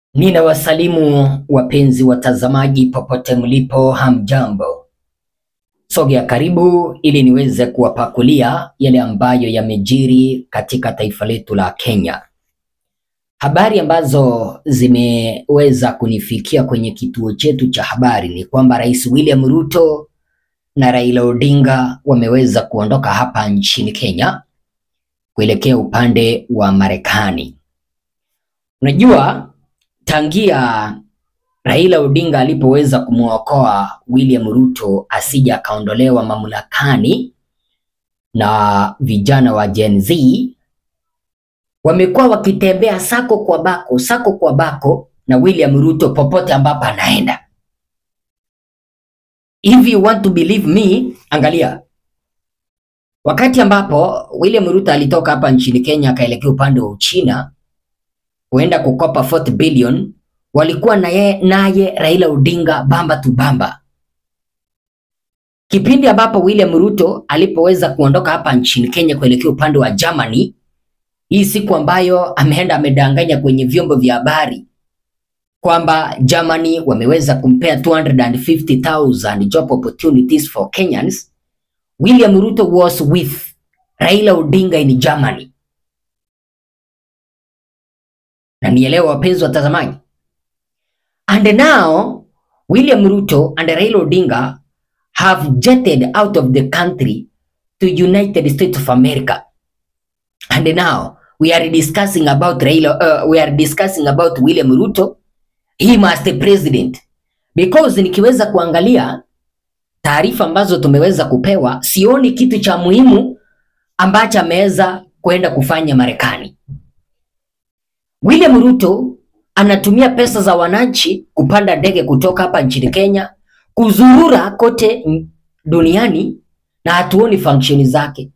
Ninawasalimu wapenzi watazamaji popote mlipo, hamjambo. Sogea karibu ili niweze kuwapakulia yale ambayo yamejiri katika taifa letu la Kenya. Habari ambazo zimeweza kunifikia kwenye kituo chetu cha habari ni kwamba Rais William Ruto na Raila Odinga wameweza kuondoka hapa nchini Kenya kuelekea upande wa Marekani. Unajua, tangia Raila Odinga alipoweza kumwokoa William Ruto asija akaondolewa mamlakani na vijana wa Gen Z wamekuwa wakitembea sako kwa bako sako kwa bako na William Ruto popote ambapo anaenda. If you want to believe me, angalia wakati ambapo William Ruto alitoka hapa nchini Kenya akaelekea upande wa Uchina kuenda kukopa 40 billion, walikuwa naye naye Raila Odinga bamba tu bamba. Kipindi ambapo William Ruto alipoweza kuondoka hapa nchini Kenya kuelekea upande wa Germany, hii siku ambayo ameenda amedanganya kwenye vyombo vya habari kwamba Germany wameweza kumpea 250,000 job opportunities for Kenyans. William Ruto was with Raila Odinga in Germany. Na nielewa wapenzi watazamaji. And now William Ruto and Raila Odinga have jetted out of the country to United States of America. And now we are discussing about Raila, uh, we are discussing about William Ruto, him as the president. Because nikiweza kuangalia taarifa ambazo tumeweza kupewa, sioni kitu cha muhimu ambacho ameweza kwenda kufanya Marekani. William Ruto anatumia pesa za wananchi kupanda ndege kutoka hapa nchini Kenya kuzurura kote duniani na hatuoni function zake.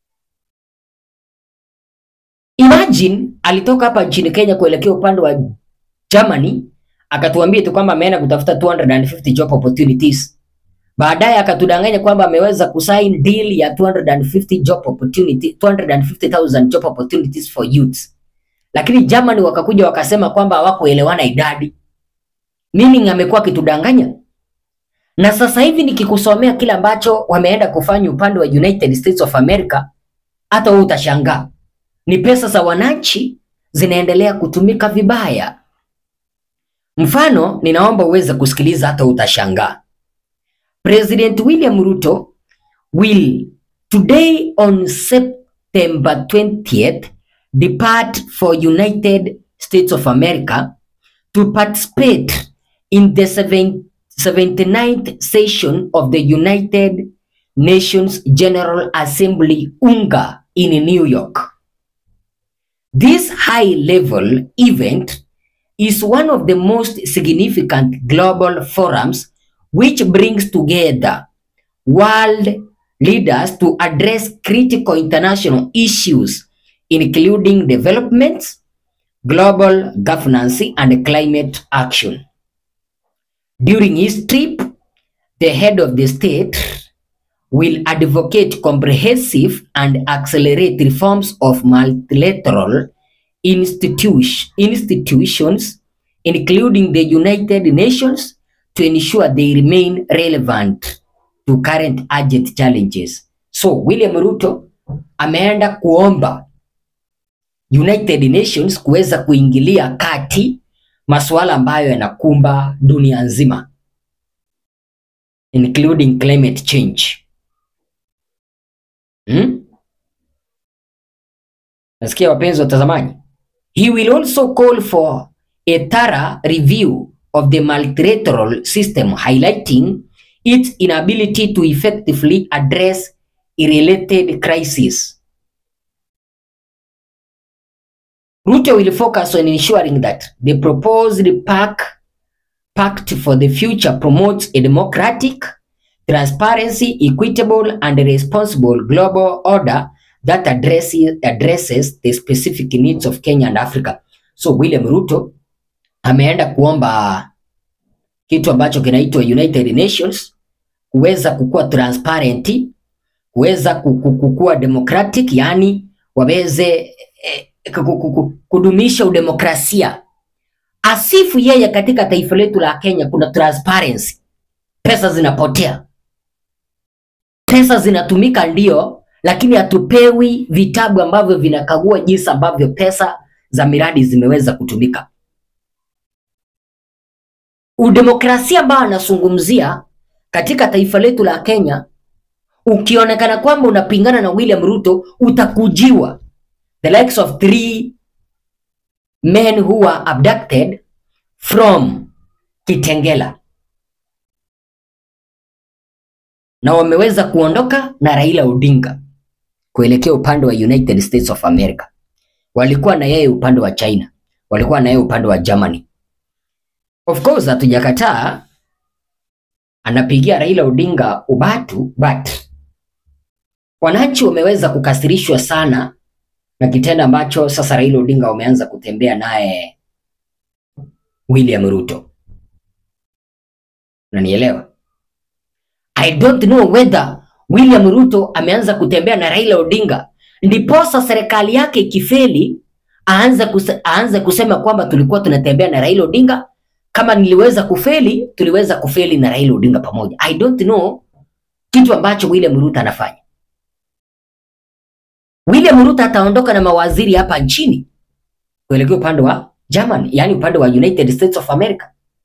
Imagine alitoka hapa nchini Kenya kuelekea upande wa Germany akatuambia tu kwamba ameenda kutafuta 250 job opportunities. Baadaye akatudanganya kwamba ameweza kusign deal ya 250 job opportunity 250,000 job opportunities for youths. Lakini Germany wakakuja wakasema kwamba hawakuelewana idadi. Meaning amekuwa akitudanganya. Na sasa hivi nikikusomea kile ambacho wameenda kufanya upande wa United States of America, hata wewe utashangaa. Ni pesa za wananchi zinaendelea kutumika vibaya. Mfano, ninaomba uweze kusikiliza hata utashangaa. President William Ruto will today on September 20th depart for United States of America to participate in the 79th session of the United Nations General Assembly UNGA in New York. This high-level event is one of the most significant global forums which brings together world leaders to address critical international issues including development, global governance, and climate action. During his trip, the head of the state will advocate comprehensive and accelerate reforms of multilateral institution, institutions, including the United Nations, to ensure they remain relevant to current urgent challenges. So William Ruto ameenda kuomba United Nations kuweza kuingilia kati masuala ambayo yanakumba dunia nzima including climate change. Hmm? Nasikia wapenzi watazamaji. He will also call for a thorough review of the multilateral system highlighting its inability to effectively address related crises. Ruto will focus on ensuring that the proposed pact, pact for the future promotes a democratic, transparency, equitable, and responsible global order that addresses, addresses the specific needs of Kenya and Africa. So William Ruto ameenda kuomba kitu ambacho kinaitwa United Nations kuweza kukuwa transparent, kuweza kukuwa democratic, yani waweze eh, kudumisha udemokrasia asifu yeye katika taifa letu la Kenya kuna transparency. Pesa zinapotea, pesa zinatumika ndio, lakini hatupewi vitabu ambavyo vinakagua jinsi ambavyo pesa za miradi zimeweza kutumika. Udemokrasia ambao anazungumzia katika taifa letu la Kenya, ukionekana kwamba unapingana na William Ruto utakujiwa. The likes of three men who were abducted from Kitengela na wameweza kuondoka na Raila Odinga kuelekea upande wa United States of America. Walikuwa na yeye upande wa China, walikuwa na yeye upande wa Germany. Of course hatujakataa anapigia Raila Odinga ubatu, but wananchi wameweza kukasirishwa sana na kitendo ambacho sasa Raila Odinga wameanza kutembea naye William Ruto. Unanielewa? I don't know whether William Ruto ameanza kutembea na Raila Odinga ndiposa serikali yake ikifeli aanze kuse, aanze kusema kwamba tulikuwa tunatembea na Raila Odinga. Kama niliweza kufeli, tuliweza kufeli na Raila Odinga pamoja. I don't know kitu ambacho William Ruto anafanya. William Ruto ataondoka na mawaziri hapa nchini kuelekea upande wa Germany, yani upande wa United States of America.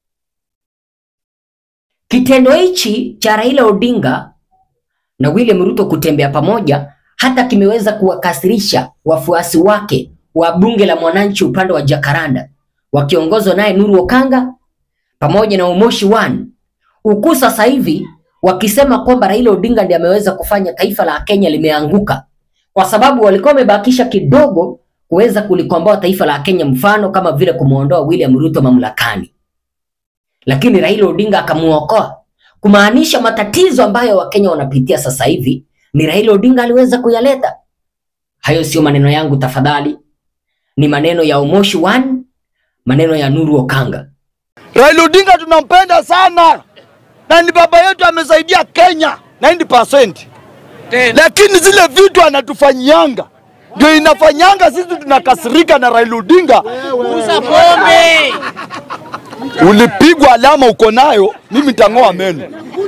Kitendo hichi cha Raila Odinga na William Ruto kutembea pamoja hata kimeweza kuwakasirisha wafuasi wake wa bunge la mwananchi upande wa Jakaranda wakiongozwa naye Nuru Okanga pamoja na Umoshi One, huku sasa hivi wakisema kwamba Raila Odinga ndiye ameweza kufanya taifa la Kenya limeanguka, kwa sababu walikuwa wamebakisha kidogo kuweza kulikomboa taifa la Kenya, mfano kama vile kumwondoa William Ruto mamlakani, lakini Raila Odinga akamuokoa, kumaanisha matatizo ambayo Wakenya wanapitia sasa hivi ni Raila Odinga aliweza kuyaleta. Hayo sio maneno yangu tafadhali, ni maneno ya Umoshi One, maneno ya Nuru Okanga. Raila Odinga tunampenda sana na ni baba yetu, amesaidia Kenya 90%, lakini zile vitu anatufanyianga ndio inafanyanga sisi tunakasirika na Raila Odinga. Uza pombe. Ulipigwa alama uko nayo, mimi nitang'oa meno.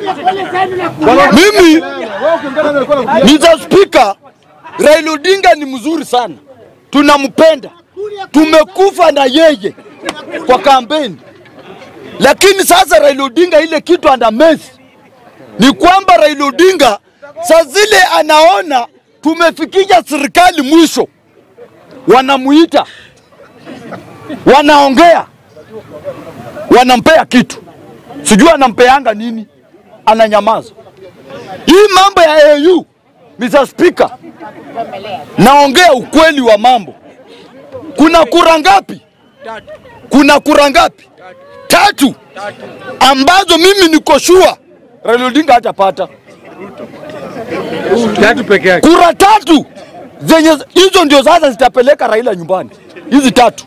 Mimi Mr. Speaker, Raila Odinga ni mzuri sana, tunampenda, tumekufa na yeye kwa kampeni. Lakini sasa Raila Odinga ile kitu ana mesi ni kwamba Raila Odinga saa zile anaona tumefikisha serikali mwisho, wanamuita, wanaongea, wanampea kitu, sijui anampeanga nini, ananyamaza. Hii mambo ya AU, Mr. Speaker, naongea ukweli wa mambo. Kuna kura ngapi? Kuna kura ngapi? Tatu ambazo mimi niko sure Raila Odinga hatapata Tatu peke yake. kura tatu zenye hizo ndio sasa zitapeleka Raila nyumbani, hizi tatu.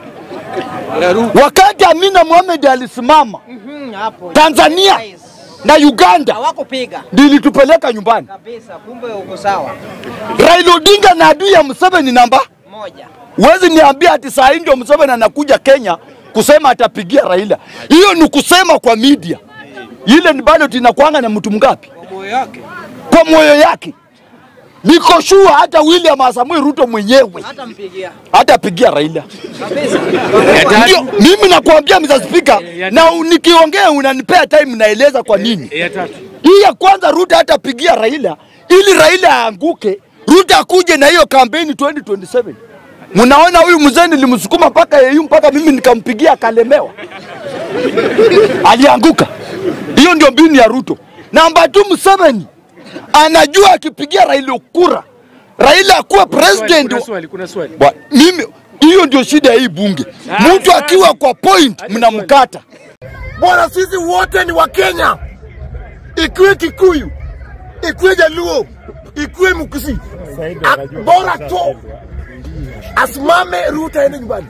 Wakati Amina Mohamed alisimama Hapo. Tanzania na Uganda Hawakupiga ndio ilitupeleka nyumbani. kabisa, kumbe uko sawa. Raila Odinga na adui ya Museveni namba Moja. Huwezi niambia ati saa hii ndio Museveni anakuja Kenya kusema atapigia Raila. Hiyo ni kusema kwa media. Ile ni bado inakwanga na mtu mgapi? Moyo wake. Kwa moyo yake. Niko sure hata William Samoei Ruto mwenyewe Hata mpigia. hatapigia Raila. Kabisa. Ndio mimi nakuambia Mr. Speaker, na nikiongea unanipea time naeleza kwa nini. Ya tatu. Hii ya kwanza Ruto hatapigia Raila ili Raila aanguke, Ruto akuje na hiyo kampeni 2027. Mnaona huyu mzee nilimsukuma mpaka yeye mpaka mimi nikampigia akalemewa. Alianguka. Hiyo ndio mbinu ya Ruto. Namba 2 Museveni anajua akipigia Raila kura, Raila akuwe president. Kuna swali, kuna swali. Bwa, mimi hiyo ndio shida ya hii bunge. Mtu akiwa kwa point mnamkata. Bwana, sisi wote ni Wakenya, ikiwe Kikuyu, ikiwe Jaluo, ikiwe Mkisi, A- bora tu asimame Ruto aende nyumbani.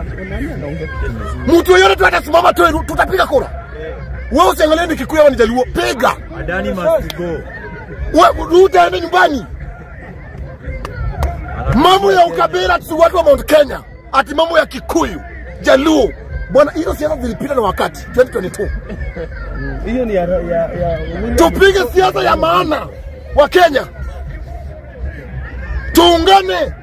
Mtu yoyote tu atasimama tu, Ru- tutapiga kura. Wewe usiangalie ni Kikuyu au ni Jaluo, piga We- Ruto aende nyumbani. Mambo ya ukabila tu watu wa Mount Kenya, ati mambo ya Kikuyu, Jaluo, bwana, hizo siasa zilipita na wakati 2022. Hiyo ni ya, ya, ya William Tupige siasa ya maana wa Kenya, tuungane.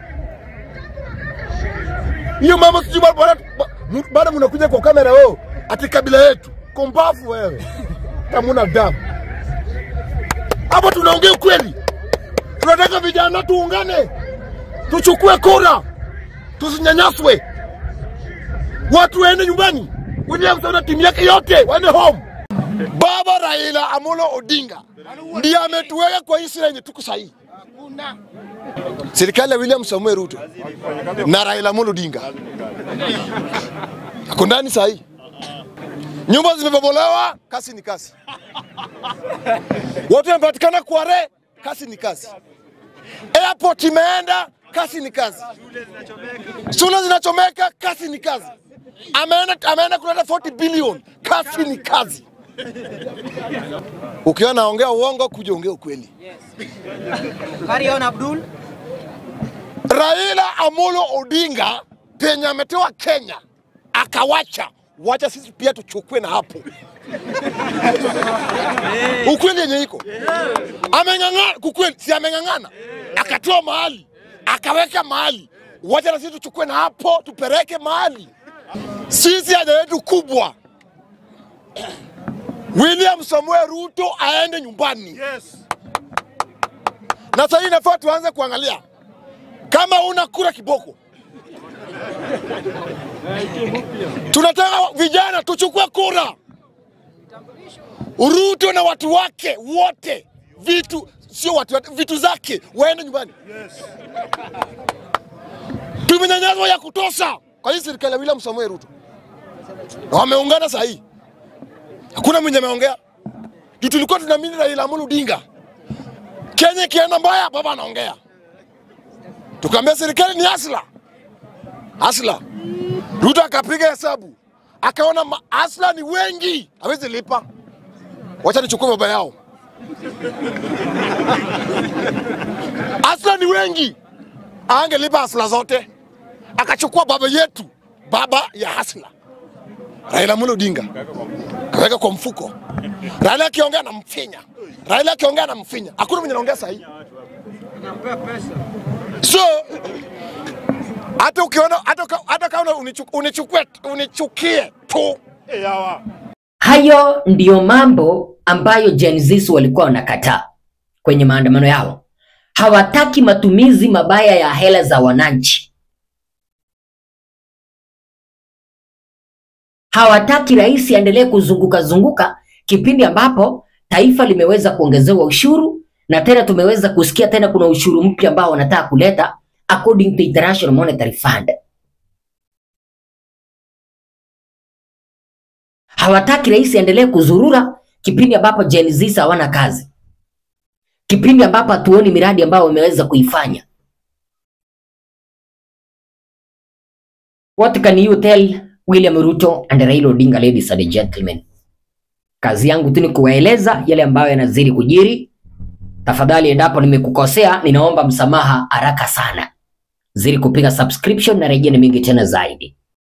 Hiyo mambo sijui ba- bwana- ba- bado mnakuja kwa kamera weo, ati kabila yetu kombafu wewe, kamuna damu hapo. Tunaongea ukweli, tunataka vijana tuungane, tuchukue kura, tusinyanyaswe, watu waende nyumbani. William Samoei na timu yake yote waende home. Baba Raila Amolo Odinga ndiye ametuweka kwa hii sura yenye tuko sahihi. Serikali ya William Samuel Ruto na Raila Amolo Odinga ako ndani sahihi. Nyumba zimebomolewa, kasi ni kasi. Watu wamepatikana Kware, kasi ni kasi. Airport imeenda, kasi ni kazi. Shule zinachomeka, kasi ni kazi. Ameenda ameenda kuleta 40 billion, kasi ni kazi. Ukiwa naongea uongo, kuja ongea ukweli. Carry on Abdul. Raila Amolo Odinga penye ametoa Kenya akawacha, wacha sisi pia tuchukue na hapo. Ukweli yenye iko ameng'ang'ana, kukweli si ameng'ang'ana, akatoa mahali akaweka mahali, wacha na sisi tuchukue na hapo tupeleke mahali. Sisi haja yetu kubwa William Samuel Ruto aende nyumbani. Yes. Na sasa hii inafaa tuanze kuangalia kama una kura kiboko. Tunataka vijana tuchukue kura. Ruto na watu wake wote, vitu sio watu wake, vitu zake waende nyumbani. Tumenyanyaswa ya kutosha kwa hii serikali ya William Samoei Ruto, na wameungana saa hii, hakuna mwenye ameongea juu. Tulikuwa tunaamini Raila Amolo Odinga, Kenya ikienda mbaya, baba anaongea tukaambia serikali ni asla asla. Ruto akapiga hesabu akaona ma- asla ni wengi, hawezi lipa, wacha nichukue baba yao. Asla ni wengi, angelipa asla zote, akachukua baba yetu, baba ya asla, Raila Amolo Odinga kaweka kwa mfuko. Raila akiongea na mfinya, Raila akiongea na mfinya, hakuna mwenye anaongea sahihi. So hata ukiona hata ka- hata kama unichu- unichukue unichukie tu Hayo ndiyo mambo ambayo Gen Z walikuwa wanakataa kwenye maandamano yao. Hawataki matumizi mabaya ya hela za wananchi. Hawataki rais aendelee kuzunguka zunguka kipindi ambapo taifa limeweza kuongezewa ushuru na tena tumeweza kusikia tena kuna ushuru mpya ambao wanataka kuleta according to International Monetary Fund. Hawataki rais aendelee kuzurura kipindi ambapo Gen Z hawana kazi, kipindi ambapo hatuoni miradi ambayo wameweza kuifanya. What can you tell William Ruto and Raila Odinga, ladies and gentlemen? Kazi yangu tu ni kuwaeleza yale ambayo yanazidi kujiri. Tafadhali, endapo nimekukosea, ninaomba msamaha haraka sana. Zidi kupiga subscription na rejea ni mingi tena zaidi.